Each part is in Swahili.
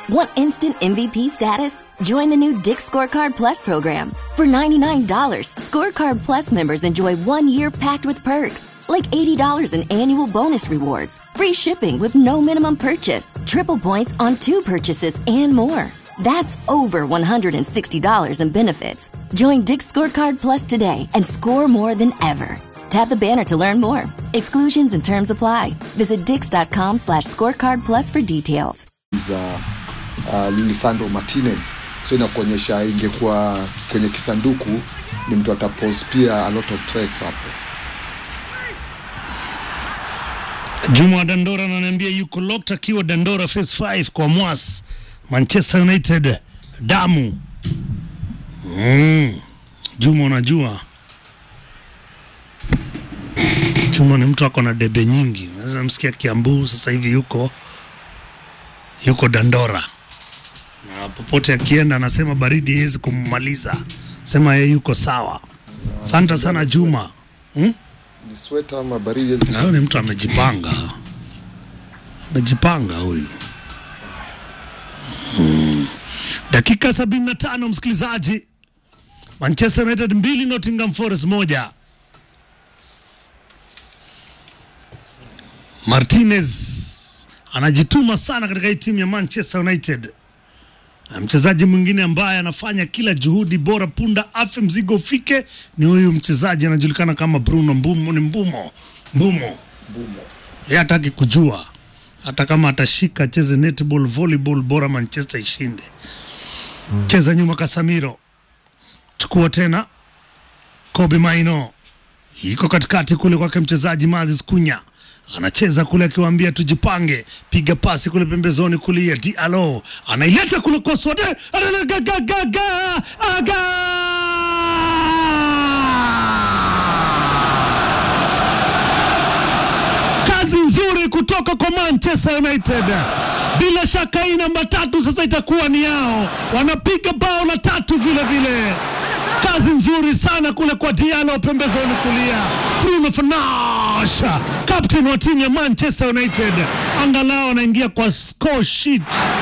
Want instant MVP status? Join the new Dick Scorecard Plus program. For $99, Scorecard Plus members enjoy one year packed with perks, like $80 in annual bonus rewards, free shipping with no minimum purchase, triple points on two purchases, and more. That's over $160 in benefits. Join Dick Scorecard Plus today and score more than ever. Tap the banner to learn more. Exclusions and terms apply. Visit dix.com slash scorecard plus for details. za uh, Lisandro Martinez, so inakuonyesha ingekuwa kwenye kisanduku ni mtu atapose pia a lot of threats hapo. Juma Dandora ananiambia yuko locked akiwa Dandora phase 5 kwa Mwas Manchester United damu. Mm. Juma unajua Juma ni mtu ako na debe nyingi, unaweza msikia Kiambu sasa hivi yuko yuko Dandora na popote akienda anasema baridi haiwezi kummaliza, sema yeye yuko sawa. Asante sana Juma. Hmm? Ni sweta ama baridi hizi- Na huyu ni mtu amejipanga, amejipanga huyu. Hmm. Dakika sabini na tano msikilizaji, Manchester United mbili Nottingham Forest moja. Martinez anajituma sana katika hii timu ya Manchester United. Na mchezaji mwingine ambaye anafanya kila juhudi bora punda afe mzigo ufike ni huyu mchezaji anajulikana kama Bruno Mbumo, ni Mbumo Mbumo. Yeye hataki kujua hata kama atashika acheze netball, volleyball, bora Manchester ishinde. Cheza nyuma Casemiro, chukua tena Kobe Maino, iko katikati kule kwake mchezaji Mathis Kunya anacheza kule akiwaambia tujipange, piga pasi kule pembezoni kulia, Diallo anaileta kule kwa Swade, Anagagaga, aga kazi nzuri kutoka kwa Manchester United. Bila shaka hii namba tatu sasa itakuwa ni yao, wanapiga bao la tatu vile vile. Kazi nzuri sana kule kwa Diallo pembezoni kulia, Bruno Fernandes captain wa timu ya Manchester United, angalau anaingia kwa score sheet.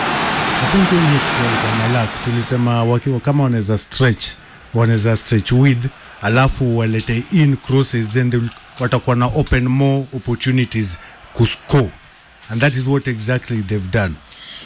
I think hiyo ni kitu walikuwa na luck. Tulisema wakiwa kama wanaweza stretch, wanaweza stretch with alafu walete in crosses then they will- watakuwa na open more opportunities kuscore and that is what exactly they've done.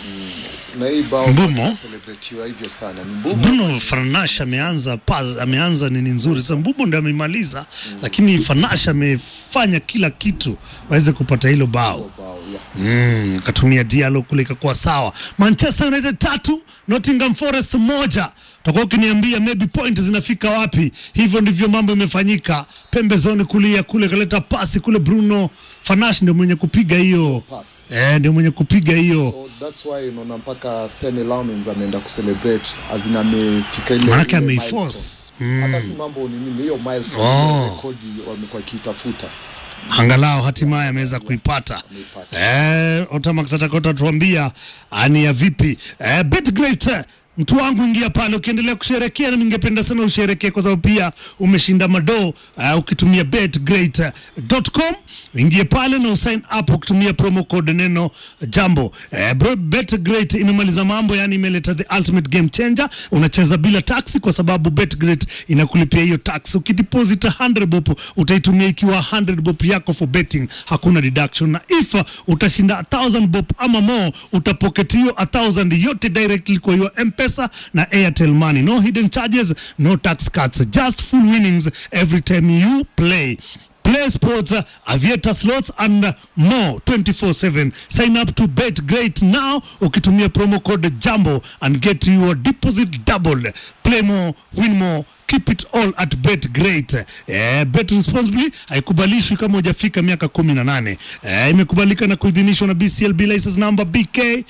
na hii bao Mbumo. celebratiwa hivyo sana ni Mbumo. Bruno Fernandes ameanza pas, ameanza nini nzuri sasa. Mbumo ndo amemaliza, lakini Fernandes amefanya kila kitu waweze kupata hilo bao. bao yeah. Mm, akatumia Diallo kule ikakuwa sawa. Manchester United tatu, Nottingham Forest moja. Utakuwa ukiniambia maybe point zinafika wapi? Hivyo ndivyo mambo imefanyika. Pembezoni kulia kule kaleta pasi kule, Bruno Fernandes ndio mwenye kupiga hiyo Pass. eh, ndio mwenye kupiga hiyo So that's why unaona mpaka Sene Laumens ameenda kucelebrate azina amefika ile Manake ile ameiforce. milestone. Hata si mambo ni nini hiyo milestone Oh. ile rekodi wamekuwa kiitafuta. angalau hatimaye ameweza kuipata. Eh, Otamax atakota tuambia ani ya vipi. Eh, Betgreat eh, mtu wangu ingia pale ukiendelea kusherekea, na ningependa sana usherekee kwa sababu pia umeshinda madoo uh, ukitumia betgreat.com ingie pale na usign up ukitumia promo code neno jambo. Eh, bro, Betgreat imemaliza mambo, yani imeleta the ultimate game changer. Unacheza bila taxi kwa sababu Betgreat inakulipia hiyo tax. Ukideposit 100 bob utaitumia ikiwa 100 bob yako for betting, hakuna deduction, na if utashinda 1000 bob ama more utapocket hiyo 1000 yote directly kwa your M-Pesa na Airtel Money. No hidden charges, no tax cuts, just full winnings every time you play. Play sports, uh, aviator slots and uh, more 24/7. Sign up to Bet Great now ukitumia promo code Jambo and get your deposit doubled. Play more, win more. Keep it all at Bet Great. Eh, bet responsibly haikubalishwi kama hujafika miaka kumi na nane. Eh, imekubalika na kuidhinishwa na BCLB license number BK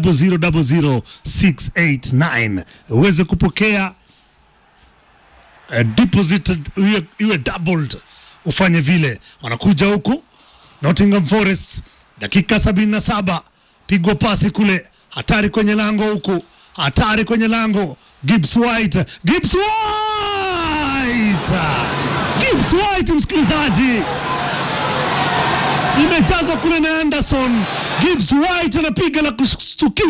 0000689 uweze kupokea uh, deposit iwe, iwe doubled ufanye vile wanakuja huku Nottingham Forest dakika sabini na saba pigwa pasi kule hatari kwenye lango huku hatari kwenye lango Gibbs White Gibbs White Gibbs White msikilizaji imejazwa kule na Anderson Gibbs White anapiga la kushtukiza